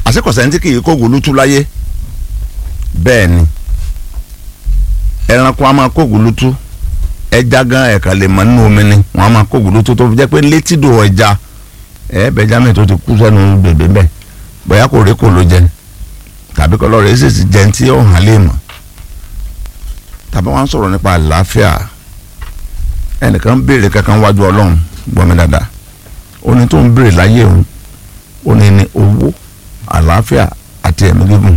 àṣekọ̀sẹ̀ ní kì í kó gòlútú láyé bẹ́ẹ̀ ni ẹranko a máa kó gòlútú ẹja gan ẹ̀ka lè mọ nínú omi ni wọ́n á máa kó gòlútú tó fi jẹ́ pé létídò ẹja ẹ̀ẹ́bẹ̀já mi tó ti kú sẹ́nu bèbè bẹ́ẹ̀ bóyá kò rí kò ló jẹ tàbí kọ́ lọ́rọ̀ èsì ti jẹun tí ó hàn lè mọ̀ tàbí wọ́n á sọ̀rọ̀ nípa àlàáfíà ẹnìkan béèrè kankan wájú ọlọ́run gbọ́ mi dáadáa ó ní tó ń béèrè láyé òun ó ní ní owó àlàáfíà àti ẹ̀mí gígùn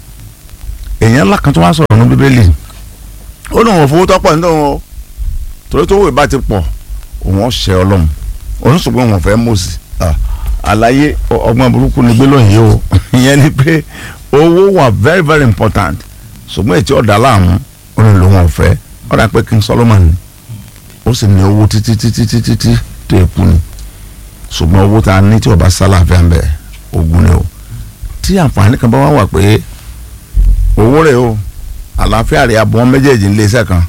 èèyàn ńlá kan tó wá sọ̀rọ̀ ní bíbélì ó ní òun fowó tọ́pọ̀ nínú o torí tó wòye bá ti pọ̀ òun ọ̀ṣẹ́ ọlọ́run òun ṣùgbọ́n òun fẹ́ mọ̀ọ́sì àlàyé ọgbọ́n burúkú ni gbólóhùn yìí o ìyẹn ni pé owó wà very very important ṣùgbọ́n ètí ọ̀dà láàmú ó ní lòun ọ̀fẹ́ ọ̀dà pé King Solomon ni ó sì ní owó títí títí títí tí tó èkú ni ṣùgbọ́n owó tá a ní tí ọba sálàfíà ń bẹ ogun ni o tí àǹfààní kan bá wà wà pé owó rẹ̀ o àlàáfíà rẹ̀ abọ́ méjèèjì ń lé iṣẹ́ kan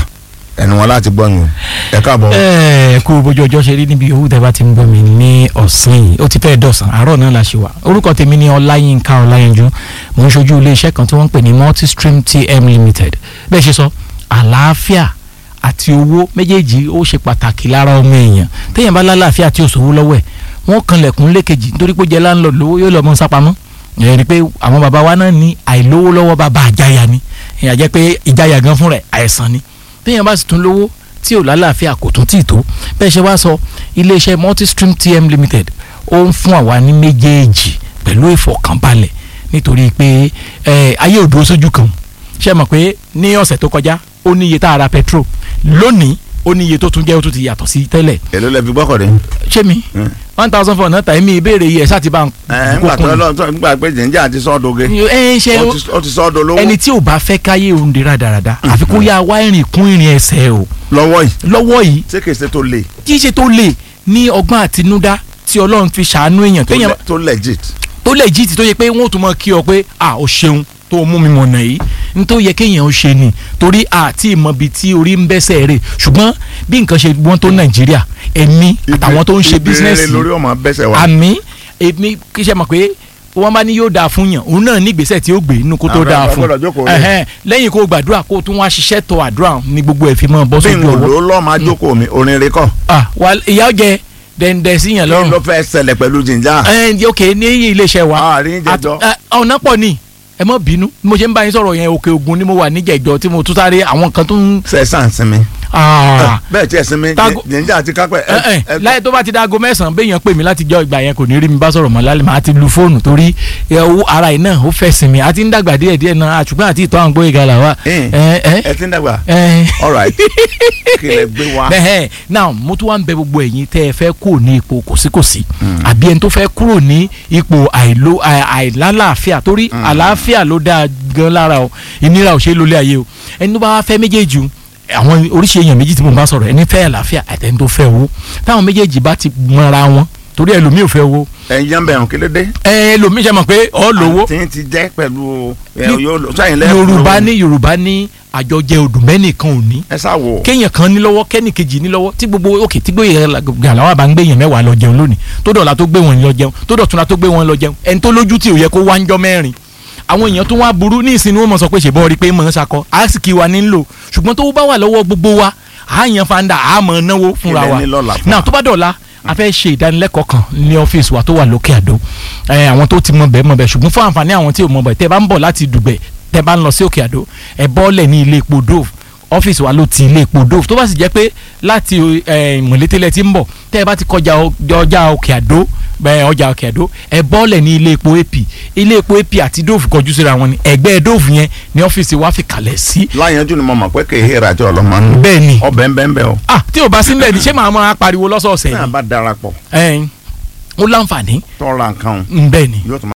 ẹnu wọn láti gbọ́ yín ẹ káàbọ̀. ẹ kú bójú ọjọ́ ṣe rí níbi owó tẹ́ bá ti ń gbọ́ mi ní ọ̀sán yìí ó ti fẹ́ dọ̀sán àárọ̀ náà la ṣe wà orúkọ tèmi ni ọláyínká ọláyínjú mò ń ṣojú iléeṣẹ́ kan tí wọ́n ń pè ní multistream tm limited bẹ́ẹ̀ ṣe sọ àlàáfíà àti owó méjèèjì ó ṣe pàtàkì lára ọmọ èèyàn téèyàn bá lálàáfíà tí ò sówó lọ́wọ́ ẹ̀ wọ́n kanlẹ̀kùn lékejì nítorí pé ó jẹ́ láńlọ́ọ̀dù lówó yóò lọ mọ́ sápamọ́ ìyẹn ni pé àwọn bàbá wa náà ní àìlówó lọ́wọ́ bàbá àjáyà ni ìyẹn jẹ́ pé ìjáyà gan fún rẹ̀ àìsàn ni téèyàn bá sì tún lówó tí ò lálàáfíà kò tún tì tó bẹ́ẹ̀ ṣe wá sọ iléeṣẹ́ multistream tm limited ó ń fún àwa ní méjèèjì pẹ̀lú ìfọ̀kànbalẹ̀ nítorí pé ayé ò dúró sójú kan ṣe mọ̀ pé ní ọ̀sẹ̀ tó kọjá ó ní iye tá a ra petrol lónìí ó ní iye tó tún jẹ́ ó tún ti yàtọ̀ sí tẹ́lẹ̀. èló lẹ fi gbọ́kọ̀dé. ṣé mi one thousand four náà tà mí ìbéèrè yìí ẹ̀ ṣáà ti bá ń ẹ ńgbà tó lọ ńgbà pé jìnjà àti sọ́ọ̀dọ̀gẹ ẹ ṣe ó ti sọ́ọ̀dọ̀ lówó ẹni tí ò bá fẹ́ káyé òun di rádaràda àfi kó yá wá ìrìn kún ìrìn ẹsẹ̀ o lọ́wọ́ yìí lọ́wọ́ yìí ṣé kìí ṣe tó le kì í ṣe tó lè ní ọgbọ́n àtinúdá tí ọlọ́run fi ṣàánú èèyàn tó téèyàn le- tó legit. tó lè jí ti tó yẹ pé wọ́n ò tún mọ̀ kí ọ pé à ó ṣeun tó mú mi mọ̀nà yìí ní tó yẹ kéèyàn ó ṣe ni torí àti ìmọ̀bi tí orí ń bẹ́sẹ̀ rè ṣùgbọ́n bí nǹkan ṣe wọ́n tó nàìjíríà èmi àtàwọn tó ń ṣe Ibi- bísínẹ́sì ibi rere lórí ọmọ bẹ́sẹ̀ wa. àmì èmi kì í ṣe mọ̀ pé wọ́n bá ní yóò dáa fún yàn òun náà ní ìgbésẹ̀ tí ó gbé inú kó tó Àwọn dáa ọ̀rọ̀ fún gbọ́dọ̀ jókòó lé. Ẹhẹ́n, lẹ́yìn kó gbàdúrà kó tún wá ṣiṣẹ́ tó àdúrà ní gbogbo ẹ̀ fi mọ́ bọ́ bí n sójú ò ọwọ́ lò ó lọ́ọ́ máa jókòó mi orin rẹ kọ́ ah wà ìyá ọjẹ dẹ̀ǹdẹ̀ sí yàn kí lọ́rùn ló fẹ́ ṣẹlẹ̀ pẹ̀lú jìnjà. ẹ ok ní iléeṣẹ́ wa àárín jẹjọ. Àt- ẹ, ọ̀nà pọ̀ ni ẹ mọ̀ bínú bí mo ṣe ń bá yín sọ̀rọ̀ yẹn òkè ògùn ni mo wà níjẹ̀jọ tí mo tún sáré àwọn kan tó ń. sẹ́sàn sinmi. Ah, bẹ́ẹ̀ tí ẹ sinmi Tago- jìnjà àti kápẹ́. ẹ ẹ láyé tó bá ti dáago mẹ́sàn-án béèyàn pè mí láti jọ ìgbà yẹn kò ní rí mi bá sọ̀rọ̀ mọ́ lálẹ́ màá ti lu fóònù torí ẹ, owó ara yìí náà ó fẹ́ sinmi àti ń dàgbà díẹ̀ díẹ̀ náà àṣùgbọ́n àti ìtọ́ àwọn gbóyè gàlà wa. ẹ ẹ ẹ ẹ ti ń dàgbà. ẹ all right kí lẹ gbé wa. bẹ́ẹ̀ now mo tún wá ń bẹ gbogbo ẹ̀yin tẹ́ ẹ fẹ́ kúrò ní ipò kòsíkòsí àbí ẹni tó fẹ́ kúrò ní ipò àìló àì- àìlálàáfíà torí àlàáfíà ló dáa gan lára o ìnira ò ṣe é lólé ayé o ẹni tó bá wá fẹ́ méjèèjì o àwọn oríṣi èèyàn méjì tí mo bá sọ̀rọ̀ ẹni fẹ́ àlàáfíà àtẹni tó fẹ́ owó táwọn méjèèjì bá ti mọra wọn torí ẹlòmíì ò fẹ́ owó ẹ̀yin ń bẹ̀rù kí ló dé. ẹlòmíì ṣe mọ̀ pé ọ lówó àti ti jẹ́ pẹ̀lú ẹ, Ní- yóò lò- sẹ́yìn lẹ́yìn yorùbá lówó. ní yorùbá ní àjọjẹ òdùmẹ́nìkan ò ní ẹ sá wò. kéèyàn kan ní lọ́wọ́ kẹ́nì kejì ní lọ́wọ́ tí gbogbo òkè tí gbé gàláwà bá ń gbé yẹn mẹ́wàá lọ jẹun lónìí tó dọ̀la tó gbé wọn lọ jẹun tó dọ̀túnla tó gbé wọn lọ jẹun ẹni tó lójú tí ò yẹ kó wá ń jọ mẹ́rin àwọn èèyàn tó wá burú ní ìsinmi wọn mọ̀ sọ pé ṣèbọ̀ rí pé mọ̀ ń sakọ àásìkì wa ní ń lò ṣùgbọ́n tó bá wà lọ́wọ́ gbogbo wa àáyàn fanda àmọ́ náwó fúnra Ilẹ̀ wa ní lọ́la fún náà wa. tó bá dọ̀la a fẹ́ ṣe ìdánilẹ́kọ̀ọ́ kan ní ọ́fíìsì wa tó wà lókè àdó ẹ àwọn tó ti mọ bẹ́ẹ̀ mọ bẹ́ẹ̀ ṣùgbọ́n fún àǹfààní àwọn tí ò mọ bẹ́ẹ̀ tẹ́ bá ń bọ̀ láti dùgbẹ̀ tẹ́ bá ń lọ sí òkè àdó ẹ bọ́ọ̀lẹ̀ ní ilé epo dove ọ́fíìsì wa ló ti ilé epo dove tó bá sì jẹ́ pé láti ẹ, mọ̀létélẹ̀ tí ń bọ̀ tẹ́ ẹ bá ti kọjá ọ- ọjà òkè àdó bẹ́ẹ̀ ọjà òkè àdó ẹ bọ́ọ̀lẹ̀ ní ilé epo ap ilé epo ap àti dove kọjú síra wọn ni ẹgbẹ́ dove yẹn ní ọ́fíìsì wa fi kalẹ̀ sí láyẹnjú ni mo mọ̀ pé kì í hẹ́rẹ́ àti ọlọ́mọ nù. bẹ́ẹ̀ ni ọbẹ̀ ń bẹ́ ń bẹ́ o. ah tí o bá sí nílẹ̀ ní ṣé màá máa pariwo lọ́sọ̀ọ̀sẹ̀ náà ni bá darapọ̀ ẹ̀ẹ́n ó láǹfààní tọ́ra nǹkan o, ń bẹ́ẹ̀ ni yóò tún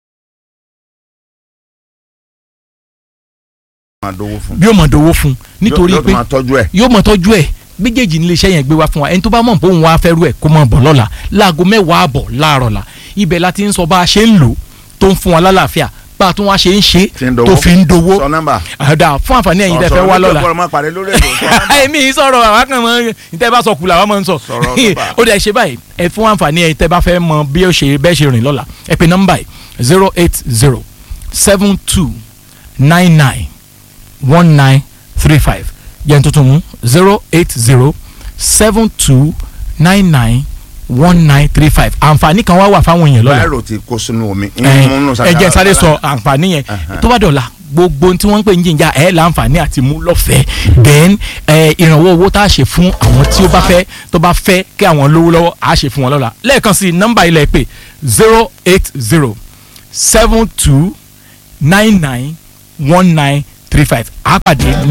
máa dówó fún. bí ó mọ̀ dowó fún un nítorí yóò pé tún máa tọ́jú ẹ̀. yóò mọ̀ tọ́jú ẹ̀ méjèèjì nílé iṣẹ́ yẹn gbé wá fún wa ẹni tó bá mọ̀ pé òun wá fẹ́ rú ẹ̀ kó mọ̀ bọ̀ lọ́la láago mẹ́wàá àbọ̀ láàárọ̀ la ibẹ̀ la ti ń sọ bá a ṣe ń lò tó ń fún wa lálàáfíà bá a tún wá ṣe ń ṣe Tí ń dowó. tó fi ń dowó sọ nọ́mbà. àdá fún àǹfààní ẹ̀yin tẹ́ fẹ́ wá lọ́la ọ̀rọ̀ máa pàdé lórí ètò sọ nọ́mbà. èmi yìí sọ̀rọ̀ àwọn kan mọ̀ níta bá sọ kùlà àwọn máa ń sọ Sọ̀rọ̀ nọ́mbà. ó dẹ̀ ṣe báyìí ẹ fún àǹfààní ẹ̀yin tẹ́ bá fẹ́ mọ bí ó ṣe bẹ́ẹ̀ ṣe rìn lọ́la ẹ pe nọ́mbà yìí zero eight zero seven two nine nine one nine three five yẹn tuntun mú zero eight zero seven two nine nine one nine three five àǹfààní kan wá wà fáwọn èèyàn lọ́la báyìí ti kó sínú omi. ẹ jẹ́ sáré sọ àǹfààní yẹn tó bá dọ̀la gbogbo tí wọ́n ń pè ní jíjà ẹ̀ láǹfààní àti mú lọ́fẹ̀ẹ́ then ìrànwọ́ owó tá a ṣe fún àwọn tí ó bá fẹ́ tó bá fẹ́ kí àwọn lówó lọ́wọ́ a ṣe fún wọn lọ́la lẹ́ẹ̀kan sí nọ́mbà ilẹ̀ pé zero eight zero seven two nine nine one nine three five àpàdé